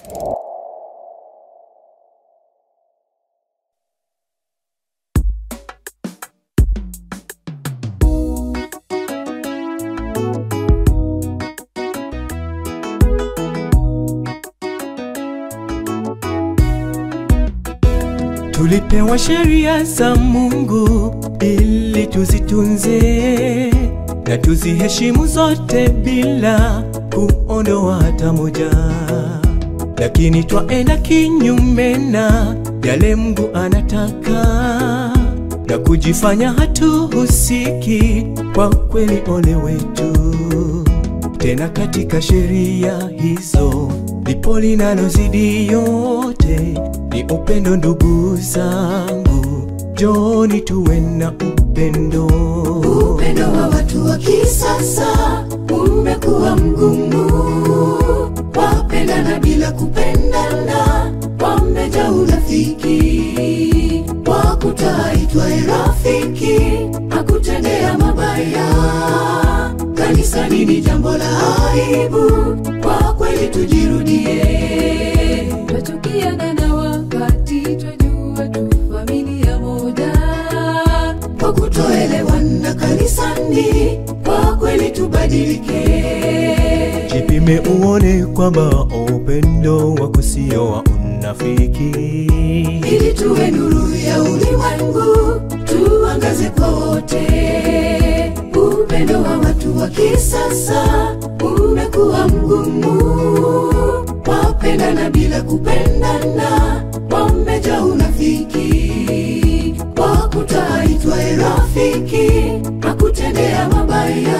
Tulipewa sheria za Mungu ili tuzitunze na tuziheshimu zote bila kuondoa hata moja, lakini twaenda kinyume na yale Mungu anataka na kujifanya hatuhusiki. Kwa kweli, ole wetu! Tena katika sheria hizo lipo linalozidi yote, ni upendo. Ndugu zangu, joni tuwe na upendo. Upendo wa watu wa kisasa umekuwa mgumu, wapendana bila kupendana, wamejaa unafiki. Wakutaitwae rafiki akutendea mabaya, kanisani ni jambo la aibu. Kwa kweli tujirudie, Twachukiana na wakati twajua tu familia moja, kwa kutoelewana kanisani, kwa kweli tubadilike. Jipime uone kwamba upendo wako sio wa unafiki. ili tuwe nuru ya ulimwengu, tuangaze kwa wote. Upendo wa watu wa kisasa umekuwa mgumu, wapendana bila kupendana, wamejaa unafiki. Wakutaitwae rafiki akutendea mabaya,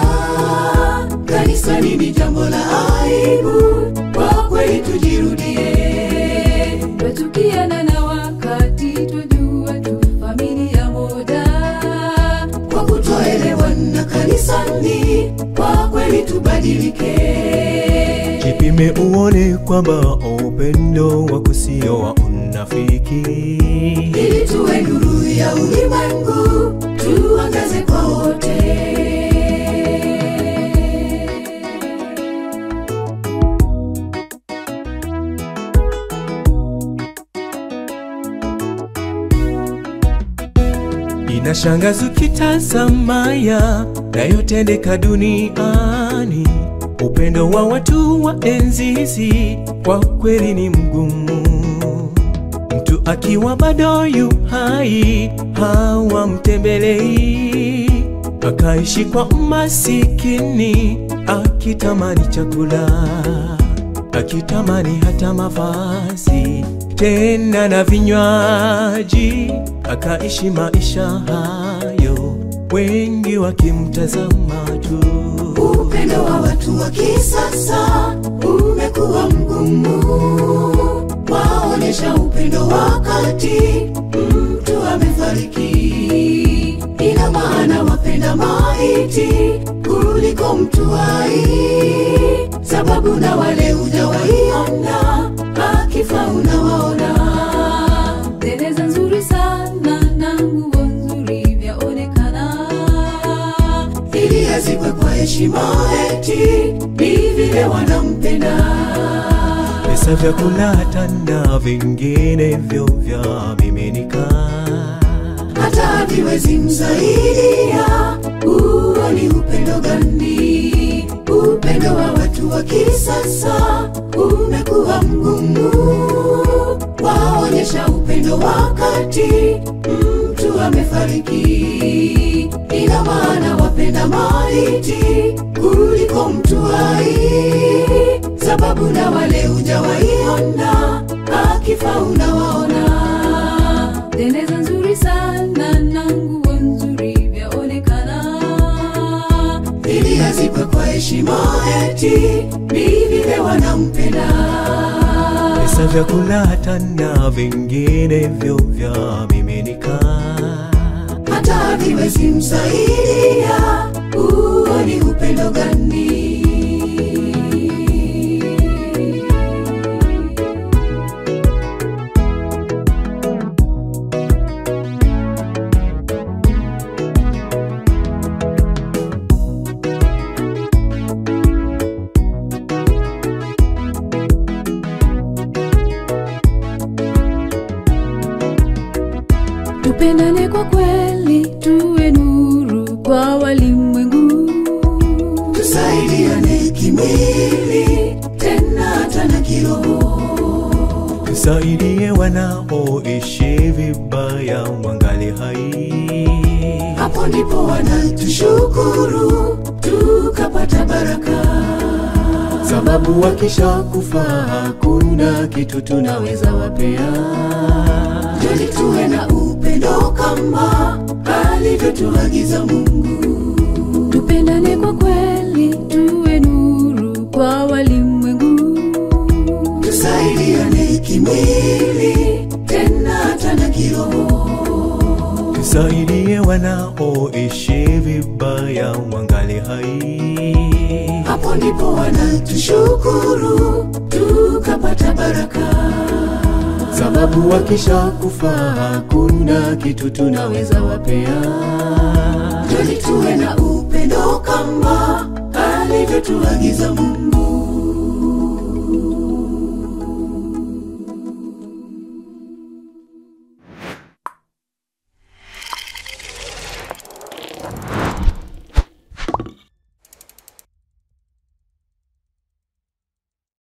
kanisani ni jambo la aibu. Kwa kweli tujirudie, twachukiana na wakati twajua tu familia moja, kwa kutoelewana kanisani, kwa kweli tubadilike. Jipime uone kwamba upendo wako sio wa unafiki. ili tuwe nuru ya ulimwengu, tuangaze kwa wote. Inashangaza ukitazama ya yayotendeka duniani. Upendo wa watu wa enzi hizi kwa kweli ni mgumu. Mtu akiwa bado yu hai hawamtembelei, akaishi kwa masikini, akitamani chakula, akitamani hata mavazi, tena na vinywaji, akaishi maisha hayo, wengi wakimtazama tu. Upendo wa watu wa kisasa umekuwa mgumu, waonyesha upendo wakati mtu amefariki. Ina maana wapenda maiti kuliko mtu hai, sababu na wale hujawaiona, akifa unawaona. Tereza nzuri sana na nguo nzuri vyaonekana, ili azikwe kwa heshima, eti ni vile wanampenda. Pesa, vyakula hata na vinginevyo vyamiminika. hata haviwezi msaidia. Huo ni upendo gani? Upendo wa watu wa kisasa umekuwa mgumu, waonyesha upendo wakati mtu amefariki. Ina maana wapenda maiti kuliko mtu hai, sababu na wale hujawaiona, akifa unawaona. tereza nzuri sana na nguo nzuri vyaonekana, ili azikwe kwa heshima, eti ni vile wanampenda. Pesa, vyakula hata na vinginevyo vyamiminika. hata haviwezi msaidia. Huo ni upendo gani? kwa kweli tuwe nuru kwa walimwengu tusaidiane kimwili tena hata na kiroho tusaidie wanaoishi vibaya wangali hai hapo ndipo wanatushukuru tukapata baraka sababu wakisha kufa hakuna kitu tunaweza wapea Joni tuwe na upendo kama alivyotuagiza Mungu. tupendane kwa kweli tuwe nuru kwa walimwengu Tusaidiane kimwili tena hata na kiroho. tusaidie wanaoishi vibaya wangali hai Hapo ndipo wanatushukuru tukapata baraka. sababu wakisha kufa hakuna kitu tunaweza wapea Joni tuwe na upendo kama alivyotuagiza Mungu.